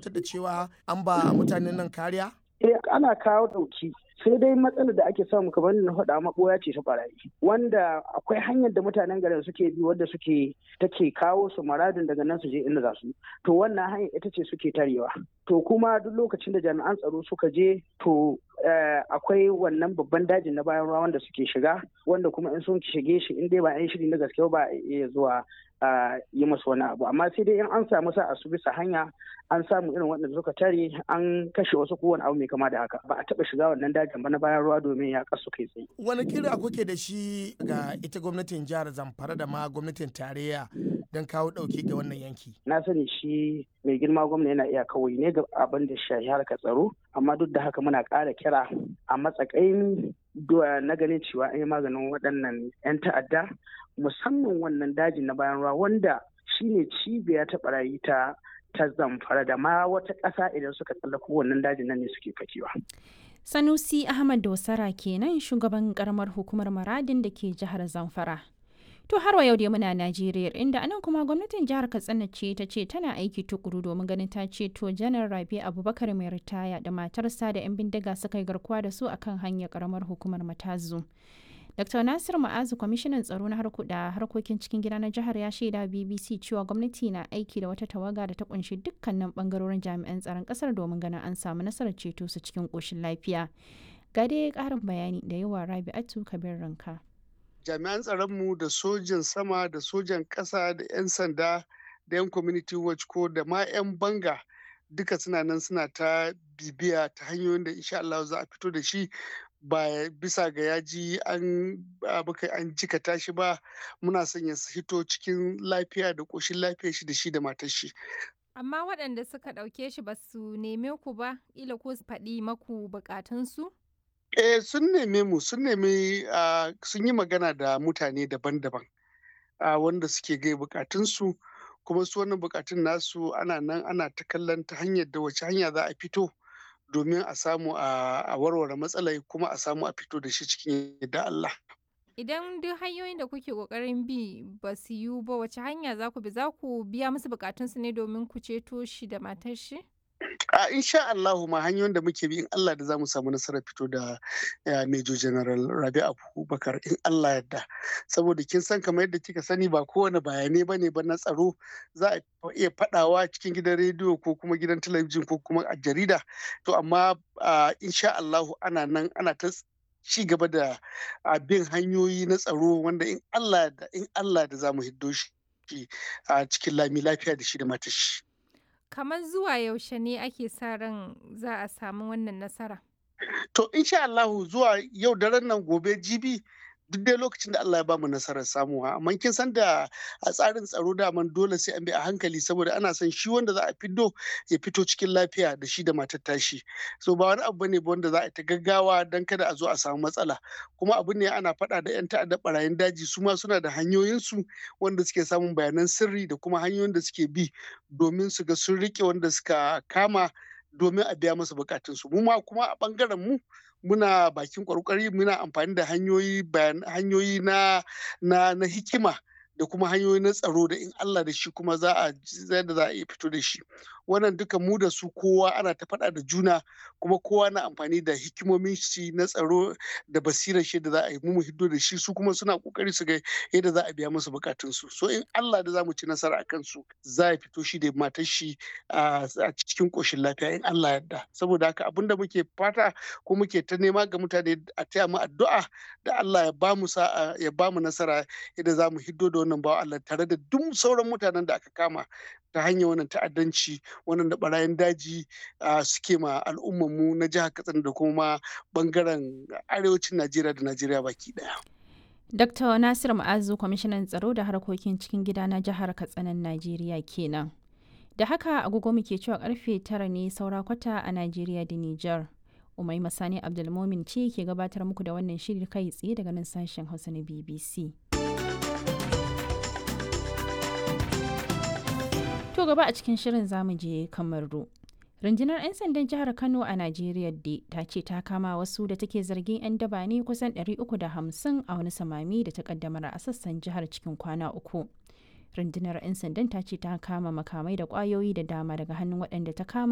tabbatar da cewa an ba mutanen nan kariya? Eh ana kawo ɗauki sai dai matsalar da ake samu kamar na faɗa maɓoya ce ta ɓarayi wanda akwai hanyar da mutanen garin suke bi wadda suke take kawo su maradin daga nan su je inda za su to wannan hanyar ita ce suke tarewa to kuma duk lokacin da jami'an tsaro suka je to akwai wannan babban dajin na bayan ruwa wanda suke shiga wanda kuma in sun shige shi in dai ba yan shiri na gaske ba iya zuwa yi masu wani abu amma sai dai in an samu sa su bisa hanya an samu irin waɗanda suka tare an kashe wasu kowane abu mai kama da haka ba a taɓa shiga wannan dajin ba na bayan ruwa domin ya kasu kai tsaye. wani kira kuke da shi ga ita gwamnatin jihar zamfara da ma gwamnatin tarayya don kawo ɗauki ga wannan yanki. na sani shi mai girma gwamna yana iya kawai ne ga abin da shahi harkar tsaro amma duk da haka muna ƙara kira a matsakain na ganin cewa an yi maganin waɗannan 'yan ta'adda musamman wannan dajin na bayan ruwa wanda shine cibiya ta barayi ta ta zamfara da ma wata ƙasa idan suka tsallako wannan dajin nan ne suke fakewa. Sanusi Ahmad Dosara kenan shugaban karamar hukumar Maradin da ke jihar Zamfara. To har wa yau dai muna Najeriya inda anan kuma gwamnatin jihar Katsina ce ta ce tana aiki tukuru domin ganin ta ceto janar Rabi Abubakar mai ritaya da matarsa da 'yan bindiga suka yi garkuwa da su akan hanyar karamar hukumar Matazu. Dr. Nasir Ma'azu kwamishinan tsaro na da harkokin cikin gida na jihar ya shaida BBC cewa gwamnati na aiki da wata tawaga da ta kunshi dukkanin bangarorin jami'an tsaron kasar domin ganin an samu nasarar ceto su cikin koshin lafiya. Ga dai karin bayani da yawa Rabi'atu Kabir Ranka. Jami'an tsaronmu da sojan sama da sojan ƙasa da 'yan sanda da 'yan community watch ko da ma 'yan banga duka suna nan suna ta bibiya ta hanyoyin da insha Allah za a fito da shi ba bisa ga yaji an baka an jika tashi ba muna son ya hito cikin lafiya da ƙoshin lafiya shi da shi da matar shi. Amma waɗanda suka ɗauke shi ba su neme ku ba, ila ko su faɗi maku buƙatunsu? Eh sun neme mu sun nemi sun yi magana da mutane daban-daban wanda suke gai buƙatunsu kuma su wannan buƙatun nasu ana nan ana ta kallon ta hanyar da wace hanya za a fito. domin a samu a warware matsalai kuma a samu a fito da shi cikin yadda Allah. Idan duk hanyoyin da kuke kokarin bi ba su yiwu ba wace hanya za ku bi za ku biya musu bukatunsu ne domin ku ceto shi da matar shi? A insha Allah ma hanyoyin da muke bi in Allah da za mu samu nasarar fito da Major General Rabi Abubakar in Allah yadda. Saboda kin san kamar yadda kika sani ba kowane bayanai ba ne ba na tsaro za a iya fadawa cikin gidan rediyo ko kuma gidan talabijin ko kuma a jarida. To amma insha Allah ana nan ana ta ci gaba da bin hanyoyi na tsaro wanda in Allah da in Allah da za mu hiddo shi a cikin lami lafiya da shi da matashi. kamar zuwa yaushe ne ake sa ran za a samu wannan nasara? To insha Allahu zuwa yau daren nan gobe jibi duk dai lokacin da Allah ya bamu nasarar samuwa amma kin san da a tsarin tsaro da man dole sai an bi a hankali saboda ana son shi wanda za a fiddo ya fito cikin lafiya da shi da matar tashi so ba wani abu bane wanda za a ta gaggawa dan kada a zo a samu matsala kuma abu ne ana faɗa da yan ta'adda barayin daji su ma suna da hanyoyin su wanda suke samun bayanan sirri da kuma hanyoyin da suke bi domin su ga sun rike wanda suka kama domin a biya masa bukatunsu mu ma kuma a bangaren mu muna bakin kwarkwari muna amfani da hanyoyi hanyoyi na na na hikima da kuma hanyoyi na tsaro da in Allah da shi kuma za a da za a iya fito da shi wannan duka mu da su kowa ana ta faɗa da juna kuma kowa na amfani da hikimomin shi na tsaro da basirar shi da za a yi mu hiddo da shi su kuma suna kokari su ga yadda za a biya musu bukatun su so in Allah da za mu ci nasara akan su za a fito shi da matar shi a cikin koshin lafiya in Allah yarda saboda haka abin da muke fata ko muke ta nema ga mutane a taya mu addu'a da Allah ya ba mu sa'a ya ba mu nasara yadda za mu hiddo da wannan bawa Allah tare da duk sauran mutanen da aka kama ta hanyar wannan ta'addanci wannan da barayin daji suke ma al'ummanmu na jihar Katsina da kuma bangaren arewacin Najeriya da Najeriya baki daya. Dr. Nasir Ma'azu kwamishinan tsaro da harkokin cikin gida na jihar Katsinan Najeriya kenan. Da haka agogo muke cewa karfe tara ne saura kwata a Najeriya da Nijar. Umai Masani Abdulmomin ce ke gabatar muku da wannan shiri kai tsaye daga nan sashen Hausa na BBC. To gaba a cikin shirin zamu je Kamaru. Rundunar 'yan sandan jihar Kano a Najeriya da ta ce ta kama wasu da take zargin 'yan daba ne kusan 350 a wani samami da ta kaddamar a sassan jihar cikin kwana uku. Rundunar 'yan sandan ta ce ta kama makamai da kwayoyi da dama daga hannun waɗanda ta kama